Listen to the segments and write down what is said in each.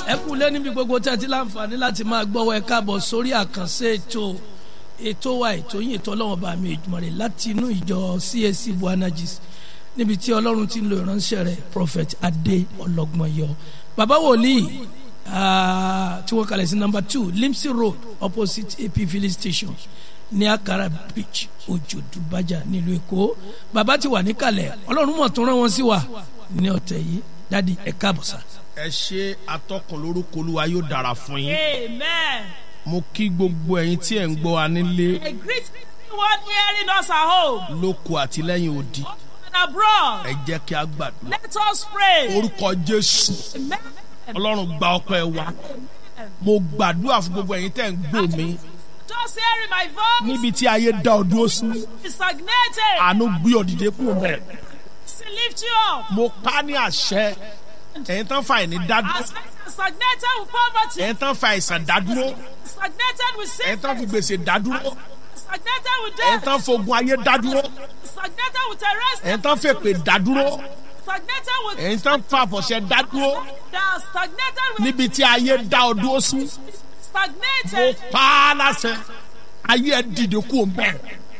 ẹ kú lé níbi gbogbo tí a ti láǹfààní láti máa gbọ́wọ́ ẹ káàbọ̀ sórí àkànṣe ètò ètò wa ètò yìí ètò ọlọ́run bá mi ìjùmọ̀ rẹ̀ láti inú ìjọ CAC Buanagis níbi tí ọlọ́run ti ń lo ìránṣẹ́ rẹ̀ prophet adé ọlọ́gbọ̀nyọ bàbá wòlíì ah, tí wọ́n kalẹ̀ sí number two Limsey road opposite AP filling station ní Akara beach Òjòdú Bájà nílùú Èkó bàbá ti wà níkàlẹ̀ ọlọ́run mọ̀ tó rán wọn sí wa ní ọ̀tẹ̀ yìí dádì ẹ káàbọ̀ sá. ẹ ṣe atọ́kùn lórúkọ olúwa yóò dára fún yín Amen. mo kí gbogbo ẹ̀yin tí ẹ̀ ń gbọ́ wa nílé I greet everyone hearing us at home lóko àti lẹ́yìn odi and abroad. ẹ jẹ́ kí a gbàdúrà Let us pray. orúkọ jésù Amen. ọlọ́run gba ọpẹ́ wa mo gbàdúrà fún gbogbo ẹ̀yin tẹ́ ń gbọ́ mi Just hearing my voice níbi tí ayé dá ọ dúró sí is stagnated. àánú gbé ọ dìde kúrò bẹ́ẹ̀ To lift you up. mo pa ní àṣẹ ẹ̀yin tán fa ìní dádúró As stagnated with poverty, ẹ̀yin tán fa àìsàn dádúró stagnated with ẹ̀yin tán fi sickness, gbèsè dádúró stagnated with ẹ̀yin death, tán fogun ayé dádúró stagnated with arrest, ẹ̀yin tán fèpè dádúró stagnated with ẹ̀yin tán fa àfọ̀ṣẹ dádúró that stagnated with níbi tí ayé dá ọ dúró sí mo stagnated. pa á láṣẹ ayé ẹ dìde kúrò bẹ́ẹ̀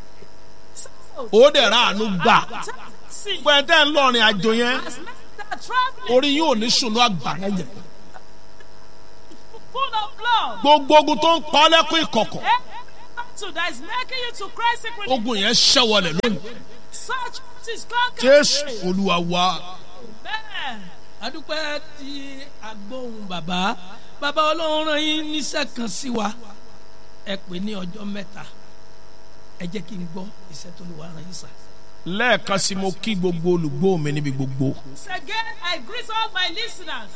ó dẹ̀ ra àánú gbà See, fún ẹ tẹ́ ń lọrin àjò yẹn as men that are traveling orí yóò ní sùnú àgbàrá yẹn full of blood. gbogbo ogun tó ń pa ọ́ lẹ́kún ìkọ̀kọ̀ battle that is making you to cry secretly. ogun yẹn ṣẹ́wọlẹ̀ lónìí Such is conquered. jésù olúwa wa Amen. adúpẹ́ tí agbóhùn bàbá bàbá ọlọ́run rán yín níṣẹ́ kan sí wa ẹ pè ní ọjọ́ mẹ́ta ẹ jẹ́ kí n gbọ́ iṣẹ́ tó lè wá rán yín sá. lẹ́ẹ̀kan sí mo kí gbogbo olùgbọ́ mi níbi gbogbo Once again, I greet all my listeners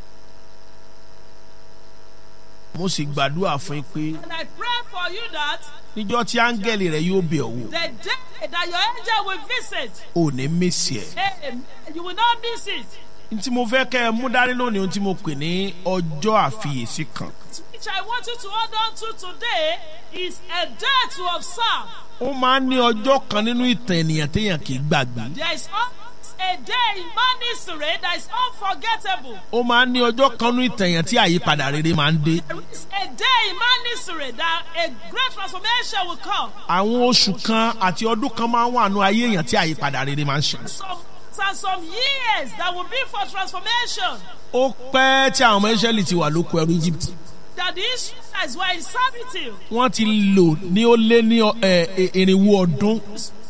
mo sì gbàdúrà fún yín pé and I pray for you that níjọ́ tí áńgẹ́lì rẹ̀ yóò bẹ̀ ọ́ wò the day that your angel will visit, ò ní mèsì ẹ̀. amen, you will not miss it. n tí mo fẹ́ kẹ́ ẹ mú dání lónìí ohun tí mo pè ní ọjọ́ àfiyèsí kan Which I want you to hold on to today is a day to observe. ó máa ń ní ọjọ́ kan nínú ìtàn ènìyàn téèyàn kì í gbàgbé There is always a day in man history that is unforgettable. ó máa ń ní ọjọ́ kan nínú ìtàn èèyàn tí àyípadà rere máa ń dé There is a day in man history that a great transformation will come. àwọn oṣù kan àti ọdún kan máa ń wà nù ayé èèyàn tí àyípadà rere máa ń ṣe Some months and some years that will be for transformation. ó pẹ́ tí àwọn ọmọ Ísírẹ́lì ti wà lóko ẹrú Egypt That the Israelites were in servitude. wọ́n ti lò ní ó lé ní ọ- ẹ, ẹ, irinwó ọdún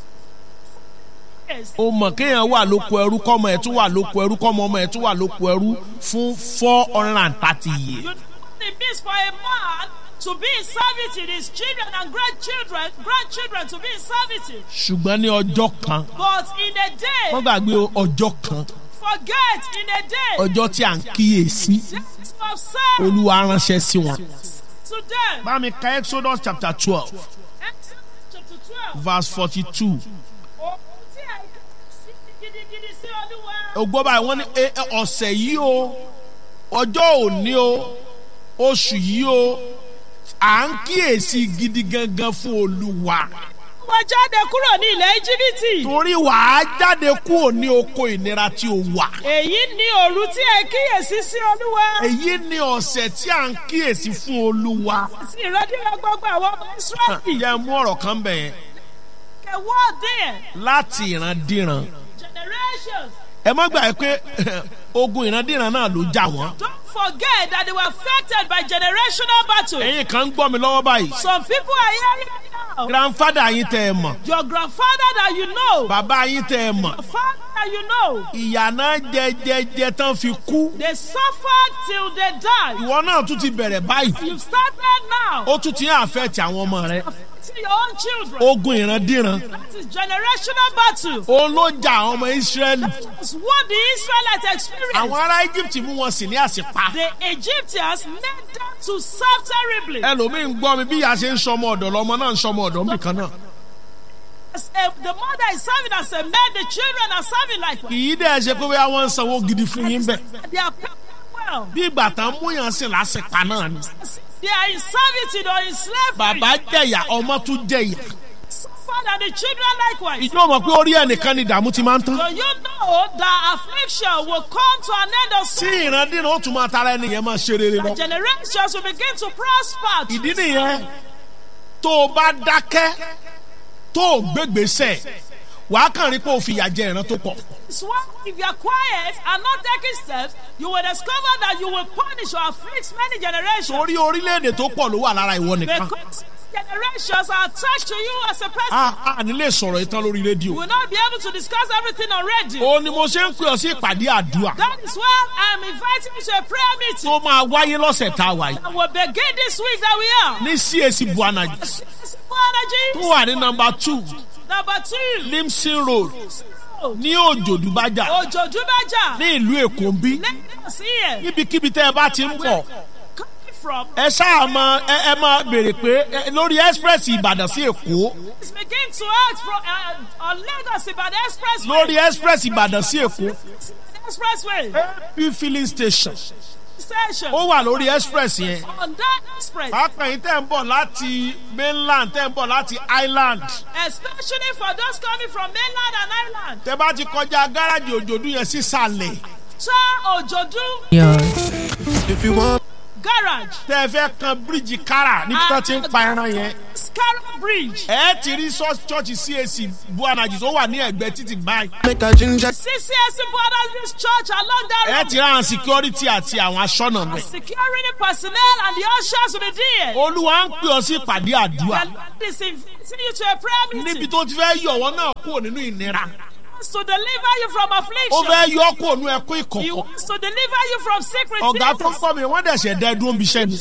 Yes. ó mọ̀ kéèyàn wà lóko ẹrú kọ́mọ ẹ̀ tún wà lóko ẹrú kọ́mọ ọmọ ẹ̀ tún wà lóko ẹrú fún four hundred and thirty years. You know what it means for a man to be in servitude, his children and grandchildren, grandchildren to be in servitude. ṣùgbọ́n ní ọjọ́ kan But in a day, wọ́n gbàgbé o, ọjọ́ kan forget in a day, ọjọ́ tí à ń kíyèsí just observe olúwa ránṣẹ́ sí wọn. to them. bá mi ka Exodus chapter twelve Exodus chapter 12. verse forty-two. Ohun tí àìká sí gidigidi sí Olúwa. ògbó báyìí wọ́n ní "E- e- ọ̀sẹ̀ yìí o ọjọ́ òní o oṣù yìí o à ń kíyèsí gidi gangan fún olúwa. Wọ́n jáde kúrò ní ilẹ̀ Íjíbítì. torí wàá jáde kúrò ní oko ìnira tí o wà. Èyí ni òru tí ẹ kíyèsí sí Olúwa. èyí ni ọ̀sẹ̀ tí à ń kíyèsí fún olúwa. Àti ìrọ́díra gbogbo àwọn ọmọ Ísírẹ́lì. yẹ mú ọ̀rọ̀ kan bẹ̀ yẹn The word there, láti ìrandíran. generations. ẹ má gbà pé ogun ìrandíran náà ló já wọn. Don't forget that they were affected by generational battle. ẹ̀yin kan ń gbọ́ mi lọ́wọ́ báyìí. Some people are hearing me now. grandfather yín tẹ́ ẹ mọ̀ Your grandfather that you know, bàbá yín tẹ́ ẹ mọ̀ your father that you know, ìyà náà jẹjẹjẹ tán fi kú. they suffered till they died. ìwọ náà tún ti bẹ̀rẹ̀ báyìí. You've started now. ó tún ti ń àfẹ́ẹ̀tì àwọn ọmọ rẹ. To your own children. ogun ìrandíran. That is generational battle. òun ló ja àwọn ọmọ Ísírẹ́lì. That's what the Israelites experienced. àwọn ará Egypt mú wọn sí ní àsìpa. The Egyptians made them to serve terribly. ẹlòmíì ń gbọ́ mi bí ìyá ṣe ń sọmọ ọ̀dọ̀ lọmọ náà ń sọmọ ọ̀dọ̀ nbìkan náà. As a, the mother is serving as a man, the children are serving likewise. kì í dẹ̀ ṣe pé bóyá wọ́n ń sanwó gidi fún yín bẹ́ẹ̀. They are paid well. bí ìgbà tán mú yàn sí lásìpa náà ni. They are in servitude or in slavery. bàbá jẹ̀yà ọmọ tún jẹ̀yà. Suffered and the children likewise. ìjọ mọ̀ pé orí ẹnìkan ni ìdààmú ti máa ń tán. So you know know that affliction will come to an end of tí sin. ìrandíran ó tún máa tara ẹni yẹn máa ṣe rere lọ. Generations will begin to prosper. ìdí nìyẹn tó o bá dákẹ́ tó o gbégbèsè wàá kàn rí pé o fìyà jẹ ìran tó pọ̀. It's why if you are quiet and not taking steps, you will discover that you will punish or afflict many generations. torí orílẹ̀-èdè tó pọ̀ ló wà lára ìwọ nìkan. Because generations are attached to you as a person. a a ní lè sọ̀rọ̀ ìtàn lórí You rédíò. will not be able to discuss everything on radio. ó ní mo ṣe ń pè ọ sí ìpàdé àdúrà That is why I am inviting you to a prayer meeting tó máa wáyé lọ́sẹ̀ tá a wà yìí that will begin this week that we are. ní CAC buanaji Simple tó energy. wà ní nọmba two Number two. limson road ní òjòdúbájà Òjò Dúbájà. ní ìlú èkó ń bí Lagos here. níbikíbi tẹ́ ẹ bá ti ń bọ̀ Coming from. ẹ ṣáà mọ ẹ ẹ máa béèrè pé ẹ, lórí express ìbàdàn sí èkó Let's begin to act from uh, on Lagos Ibadan Expressway. lórí express ìbàdàn sí èkó Expressway. p filling station Station. ó wà lórí express yẹn On that express. pápá yìí tẹ́ ń bọ̀ láti mainland tẹ́ ń bọ̀ láti island Especially for those coming from mainland and island. tẹ́ bá ti kọjá gáràjì òjòdú yẹn sísàlẹ̀ Cha Ojodu If you want Garage. tẹ́ ẹ fẹ́ kan bíríìjì kára níbi tó ti ń pa ẹran yẹn Scarrow Bridge. ẹ ti rí church CAC buanaji tó wà ní ẹ̀gbẹ́ títì báyìí make a ginger CCS Borders Church along that ẹ road. ti rán security àti àwọn aṣọ́nà mẹ́ Security personnel and the ushers will be there. olúwa ń pè ọ sí ìpàdé àdúrà The Lord is inviting you to a prayer níbi meeting tó ti fẹ́ yọ ọwọ́ náà kúrò nínú ìnira to deliver you from ó affliction. fẹ́ yọ ọ́ kúrò nínú ẹkún He ìkọ̀kọ̀ wants to deliver you from secret ọ̀gá tó ń things. kọ́ mi wọ́n dẹ̀ ṣẹ̀ dẹ́ dúró bí iṣẹ́ ni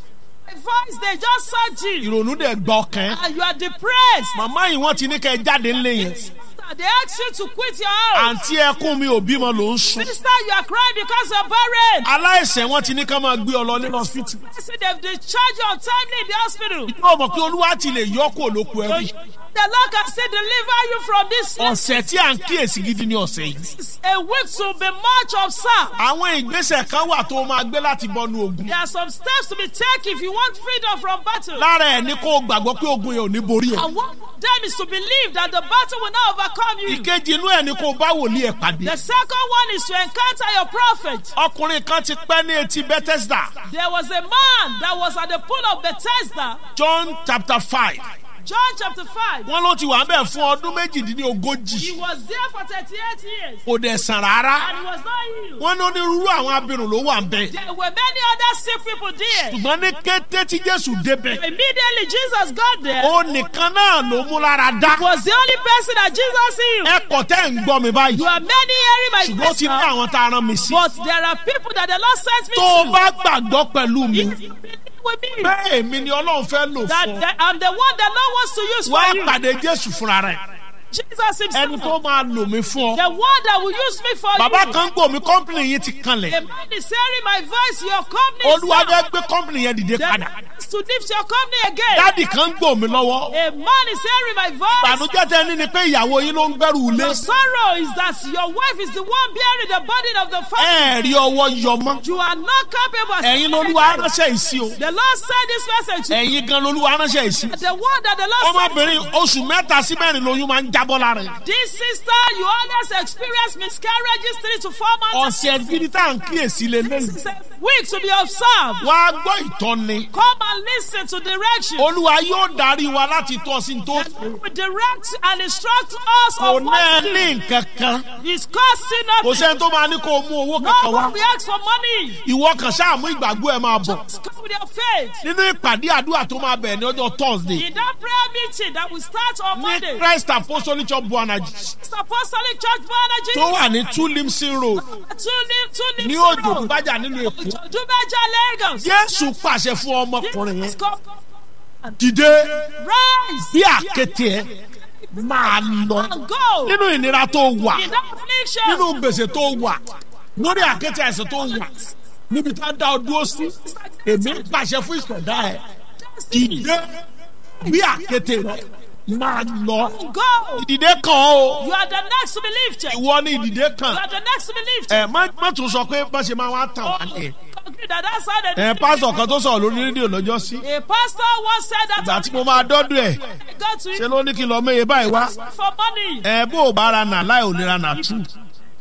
A voice they just search you ìrònú dẹ̀ gbọ́ ọkàn and you are depressed. màmá yìí wọ́n ti ní kẹ́ ẹ jáde ńlẹ̀ yẹn They ask you to quit your house. àǹtí ẹkún mi ò bímọ ló ń sùn Sister, you are crying because you're barren. aláìsàn wọn ti ní ká máa gbé ọ lọ nínú hospital See, they've discharged you untimely in the hospital. yóò mọ̀ pé olúwa ti lè yọ kó lóko So ẹrú you- the Lord can still deliver you from this ọ̀sẹ̀ tí à ń kíyèsí gidi ní ọ̀sẹ̀ yìí It's a week to be much observed. àwọn ìgbésẹ̀ kan wà tó máa gbé láti bọ́nu ogun There are some steps to be taken if you want freedom from battle. lára ẹ̀ ní kó o gbàgbọ́ pé ogun yẹn ò ní borí ẹ̀ And one of them is to believe that the battle will not overcome you. ìkejì inú ẹ̀ ní kó o bá wòlíì ẹ̀ pàdé The second one is to encounter your prophet. ọkùnrin kan ti pẹ́ ní etí Bethesda There was a man that was at the pool of Bethesda, John chapter five John chapter 5. wọ́n ló ti wà bẹ́ẹ̀ fún ọdún He méjìdínlógójì was there for 38 years kò dẹ̀ sàn rárá and he was not healed. wọ́n ní onírúurú àwọn abirùn ló wà ń bẹ̀ There were many other sick people there. ṣùgbọ́n ní kété tí Jésù débẹ̀ Immediately Jesus got there. ó nìkan náà ló mú lára dá Was the only person that Jesus healed. ẹ kọ̀ tẹ́ ń gbọ́ mi báyìí You are many hearing my ṣùgbọ́n ó ti ní voice now, àwọn tá a rán mi sí but there are people that the Lord sent me tó o to. bá gbàgbọ́ pẹ̀lú mi If you believe with me bẹ́ẹ̀ èmi ni Ọlọ́run fẹ́ lò that fún ọ that I'm the one that Lord wants to use wá for you. pàdé Jésù fúnra rẹ̀ Jesus ẹni himself. tó máa lò mí fún ọ The one that will use me for bàbá you. kan gbò mí kọ́mpìnì yìí ti kanlẹ̀ The man is hearing my voice. Your company is olúwa down. fẹ́ gbé kọ́mpìnì yẹn dìde The padà man is to lift your company again. dádì kan gbò mí lọ́wọ́ A man is hearing my voice. ìbànújẹ́ tẹ́ ní ni pé ìyàwó yín ló ń gbẹ́rù ilé The sorrow is that your wife is the one bearing the burden of the family. ẹ̀ẹ́rì ọwọ́ yọ mọ́ You are not capable. of ẹ̀yin standing lolúwa there. ránṣẹ́ yìí sí o The Lord said this message to ẹ̀yin gan lolúwa ránṣẹ́ yìí sí the one that the Lord said. ọmọbìnrin oṣù mẹ́ta sí mẹ́rin lóyún máa ń jábọ́ lára ẹ̀ This sister, you always experience miscarriages three to four months. ọ̀sẹ̀ gidi tá à ń kíyèsí lélẹ́yìn It's a week to be observed. wá gbọ́ ìtọ́ni Come and listen to direction. olúwa yóò darí wa láti tọ́ sí tó We direct and instruct us kò of náà what to ní do. nǹkan kan It's costing kò nothing. sẹ́ni tó máa ní kó o mú owó No kankan wá one reacts for money. ìwọ kan ṣáà mú ìgbàgbọ́ ẹ máa bọ̀ Come with your faith. nínú ìpàdé àdúrà tó máa bẹ̀rẹ̀ ní ọjọ́ thursday In that prayer meeting that will start on ní Monday, christ apostolic church buanaji Mr. Apostolic Church Bonaji, tó wà ní two limson road two live, two live, ní òjò gbájà nínú èkó Dubaja, Lagos. jésù pàṣẹ fún ọmọkùnrin yẹn Jesus, come, dìde rise bí àkété ẹ máa lọ and go. nínú ìnira tó wà In that affliction, nínú gbèsè tó wà lórí àkété àìsàn tó wà níbi tá a dá ọ dúró sí èmi ń pàṣẹ fún ìṣẹ̀dá ẹ dìde bí àkété rẹ máa lọ go. ìdìde kan o You are the next to be lifted. You ìwọ ní ìdìde kan are the next to be lifted. ẹ má má tún sọ pé bá ṣe máa wá tàn wá ní. Concrete that that's how they ẹ pásọ kan tó sọ̀rọ̀ lórí rédíò lọ́jọ́ sí A pastor once said that ìgbà tí mo máa dọ́dún ẹ̀ I got to ṣe him ló ní kí n lọ méye báyìí wá for money. ẹ bó o bá ra nà láì ò lè ra nà tù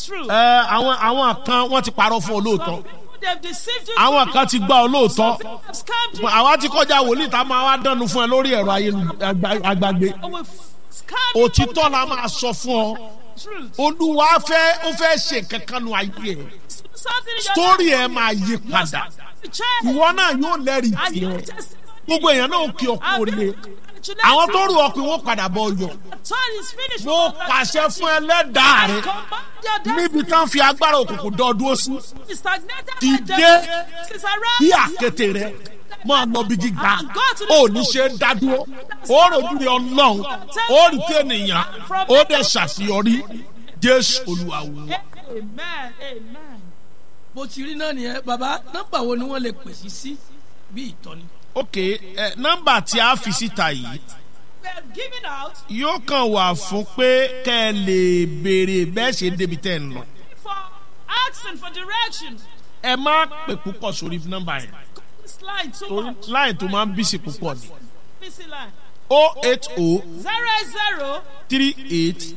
true. ẹ àwọn àwọn kan wọ́n ti parọ́ fún olóòótọ́ Some people they've deceived you. àwọn kan ti gbá olóòótọ́ People have scammed you. àwa ti kọjá wòlíì tá a máa wá dánu fún ẹ lórí ẹ̀rọ ayélujára Oh, we've scammed you. òtítọ́ la máa sọ fún ọ Truth. olúwa fẹ́ ó fẹ́ ṣe kankan nu ayé ẹ Something in your sítórì life. ẹ máa yí padà Change. ìwọ náà yóò lẹ́rìí And tiẹ̀ you just gbogbo èèyàn náà kí ọkọ oríire àwọn tó rù ọkùnrin wọn padà bọ ọyọ turn is finished. mo pàṣẹ fún ẹlẹ́dàá rẹ Command your níbi destiny. tán fi agbára òkùnkùn dán dúró sí Stagnated Dìde. is around. bí àkété rẹ máa lọ bí gíga ó ní ṣe ń dádúró ó rojú rẹ ọlọ́run ó rí tí ènìyàn ó dẹ̀ ṣàṣeyọrí jésù olúwa wò. Amen. Amen. bó ti rí náà nìyẹn bàbá nọ́mbà wo ni wọ́n lè pèsè sí bí ìtọ́ni. ok ẹ nọmba tí a fi síta yìí We are giving out yóò kàn wà fún pé kẹ́ ẹ lè béèrè bẹ́ẹ̀ ṣe débi tẹ́ ẹ ń lọ. for asking for direction. ẹ má pè púpọ̀ sórí nọmba yẹn This line too torí much. láì tó máa ń bísí púpọ̀ ni. Busy line. o eight o Zero zero three eight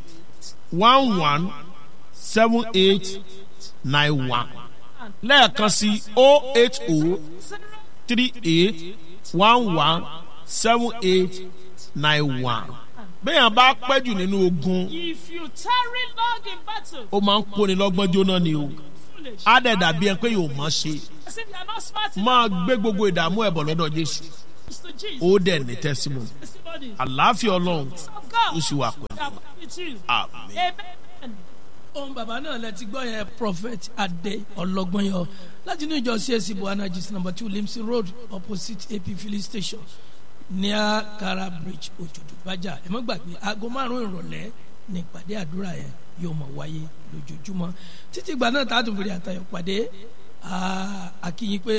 one one seven eight nine one lẹ́ẹ̀kan sí o eight o zero three eight one one seven eight nine one. bẹ́ẹ̀ bá pẹ́ jù nínú ogun If you tarry long in battle, ó máa ń kóni lọ́gbọ́n jóná ni o foolish. á dẹ̀ dàbí ẹ pé yóò mọ̀ ṣe As if you are not smart máa enough gbé gbogbo ìdààmú ẹ̀bọ̀ lọ́dọ̀ jésù to Jesus. ó dẹ̀ ní tẹ́símù Testimony àlàáfíà ọlọ́run of God. ó sì wà pẹ̀lú We are with you. àmì. Amen. ohun bàbá náà lẹ ti gbọ́ yẹn prophet adé ọlọ́gbọ́n yọ láti inú ìjọ csc buhana gist number two limsi road opposite ap filling station near kara bridge òjòdù bájà ẹ má gbàgbé aago márùn ìrọ̀lẹ́ ní ìpàdé àdúrà yẹn yóò mọ̀ wáyé lójoojúmọ́ títí ìgbà náà tá a tún fèrè àtàyọ̀ pàdé ah, akínyìn pé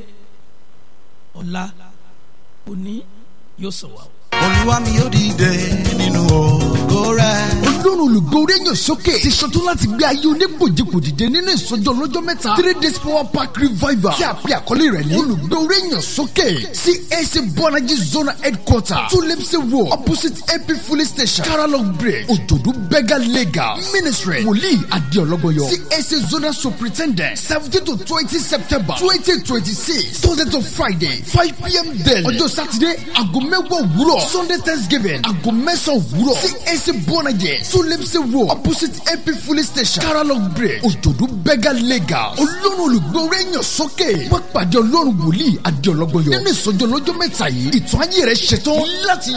ọ̀la òní yóò sọ̀ wá o. olúwa mi yóò dìde nínú ògo rẹ̀. ọlọ́run olùgbòòrè yàn sókè ti ṣetán láti gbé ayé onígbòjìgbò dìde nínú ìsọjọ́ lọ́jọ́ mẹ́ta three days power park revival tí a pè àkọlé rẹ̀ ní olùgbòòrè yàn sókè cac bọ́nájí zona headquarter tulimsi road opposite ap filling station caralong bridge òjòdú bega legal ministry wòlíì adéọlọ́gbọ̀yọ cac zona superintendent seventeen to twenty september twenty twenty six thursday to friday five pm daily ọjọ́ sátidé aago mẹ́wàá òwúrọ̀ sunday thanksgiving aago mẹ́sàn-án òwúrọ̀ cac bọ́nájẹ sulemse road opposite ap filling station caralong bridge òjòdú bega legal olórun olùgbòòrè yàn sókè wọ́n pàdé ọlọ́run wòlíì adéọlọ́gbọ̀yọ nínú ìsọjọ́ lọ́jọ́ mẹ́ta yìí ìtàn ayé rẹ̀ ṣetán láti